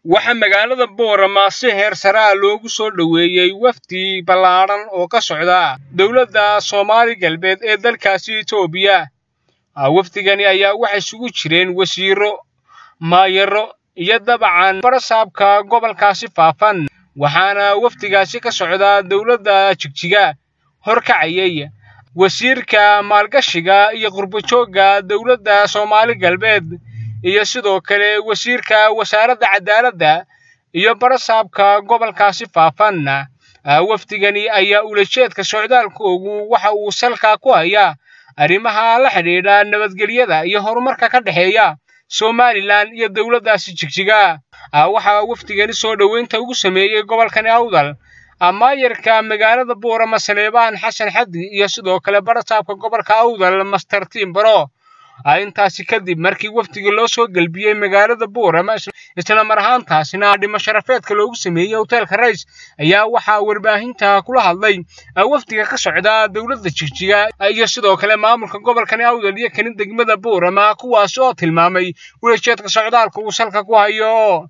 waxaa magaalada boorama si heer saraa loogu soo dhoweeyey wafdi ballaadhan oo ka socda dowladda soomaali galbeed ee dalkaasi etoobiya wafdigani ayaa waxay isugu jireen wasiiro maayaro iyo dabacan barasaabka gobolkaasi faafan waxaana wafdigaasi ka socda dowladda jigjiga horkacayay wasiirka maalgashiga iyo qurbojoogga dowladda soomaali galbeed iyo sidoo kale wasiirka wasaaradda cadaaladda iyo barasaabka gobolkaasi faafan wafdigani ayaa ulajeedka socdaalkoogu waxa uu salka ku hayaa arrimaha la xidhiidha nabadgelyada iyo horumarka ka dhexeeya somalilan iyo dowladdaasi jigjiga waxaa wafdigani soo dhoweynta ugu sameeyey gobolkani awdal maayarka magaalada boorama saleebaan xasan xaddi iyo sidoo kale barasaabka gobolka awdal master timbaro intaasi kadib markii wafdiga loo soo gelbiyey magaalada boorama isla mar ahaantaasina dhimo sharafeedka loogu sameeyey hoteelka rays ayaa waxaa warbaahinta kula hadlay wafdiga ka socda dowladda jigjiga iyo sidoo kale maamulka gobolkani awdal iyo kani degmada boorama kuwaas oo tilmaamay ulajeedka socdaalka uu salka ku hayo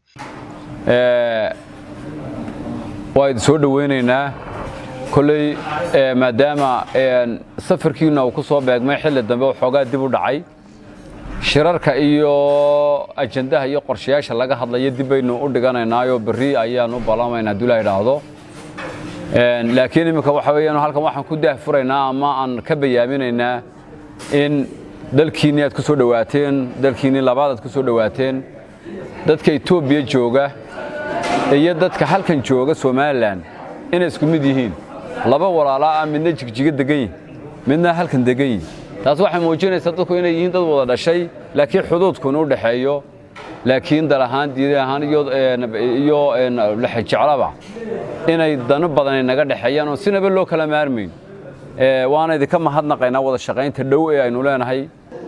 waa idin soo dhoweynaynaa kolley maadaama safarkiina uu ku soo beegmay xilli dambe waxoogaa dib u dhacay shirarka iyo ajandaha iyo qorshayaasha laga hadlaya dib baynu u dhiganaynaayo berri ayaan u ballamaynaa hadduu la idhaahdo laakiin iminka waxa weeyaan halkan waxaan ku daahfuraynaa ama aan ka bayaaminaynaa in dalkiinnii aad ku soo dhowaateen dalkiinnii labaad aad ku soo dhowaateen dadka etoobiya jooga iyo dadka halkan jooga somalilan inay isku mid yihiin laba walaalaa ah midna jigjiga degan yihin midna halkan degan yihin taas waxay muujinaysaa dadku inay yihiin dad wada dhashay laakiin xuduudkuna u dhexeeyo laakiin dal ahaan diida ahaan iyo lexejeclaba inay dano badanay naga dhexeeyaan oo sinaba loo kala maarmayn waana idinka mahadnaqaynaa wada shaqaynta dhow ee aynu leenahay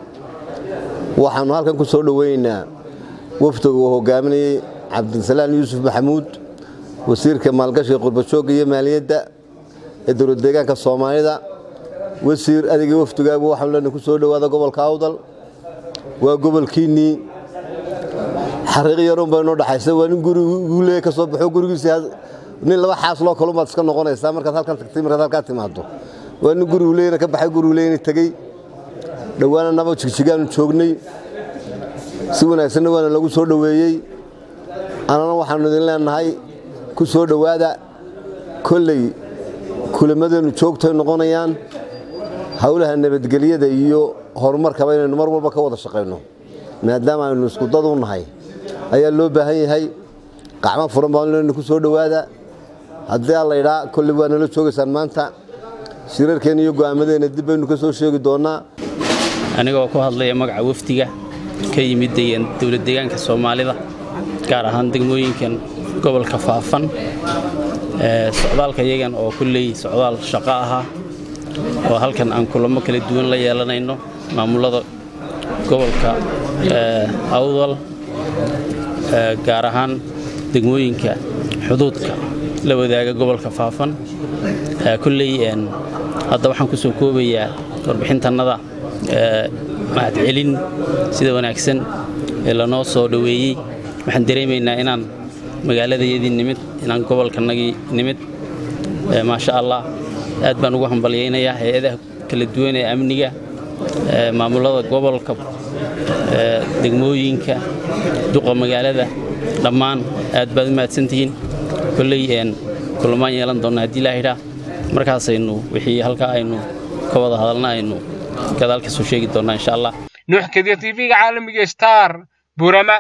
waxaannu halkan ku soo dhoweynaynaa wafdiga uu hogaaminayey cabdisalaan yuusuf maxamuud wasiirka maalgashiga qurbajoogga iyo maaliyadda ee dowlad deegaanka soomaalida wasiir adigii wafdigaagu waxaanu leenahay ku soo dhowaada gobolka awdal waa gobolkiinnii xariiq yarun bay noo dhaxaysa waa nin guriguu leeya ka soo baxo gurigiisa nin laba xaasloo kalumaad iska noqonaysaa markaad halkan tagtay markaad halkaa timaado waa nin gurigu leeyana ka baxay gurigu leeyana tegey dhowaana naba jigjigaanu joognay si wanaagsanna waana lagu soo dhoweeyey annana waxaannu idin leenahay ku soo dhowaada kolley kulamadeennu joogtay noqonayaan howlaha nabadgelyada iyo horumarkaba inaynu mar walba ka wada shaqayno maadaama aynu iskudad u nahay ayaa loo baahan yahay qacmo furan baan leenahay ku soo dhowaada haddii aan laydhaa kolley waa nala joogaysaan maanta shirarkeenna iyo go'aamadeenna dib baynu ka soo sheegi doonnaa anigoo ku hadlaya magaca wafdiga ka yimid dowlad deegaanka soomaalida gaar ahaan degmooyinkan gobolka faafan socdaalka iyagan oo kulley socdaal shaqo ahaa oo halkan aan kulamo kala duwan la yeelanayno maamulada gobolka awdal gaar ahaan degmooyinka xuduudka la wadaaga gobolka faafan kulley hadda waxaan ku soo koobayaa warbixintannada mahadcelin sida wanaagsan ee lanoo soo dhoweeyey waxaan dareemaynaa inaan magaaladayadii nimid inaan gobolkanagii nimid maasha allah aad baan ugu hambalyaynayaa hay-adaha kala duwan ee amniga maamulada gobolka degmooyinka duqa magaalada dhammaan aad baad u mahadsantihiin kolley kulamaan yeelan doonna haddii laahidhaa markaasaynu wixii halkaa aynu ka wada hadalna aynu gadaal ka soo sheegi doonnaa insha allah nuux kadiya tv-ga caalamiga star burama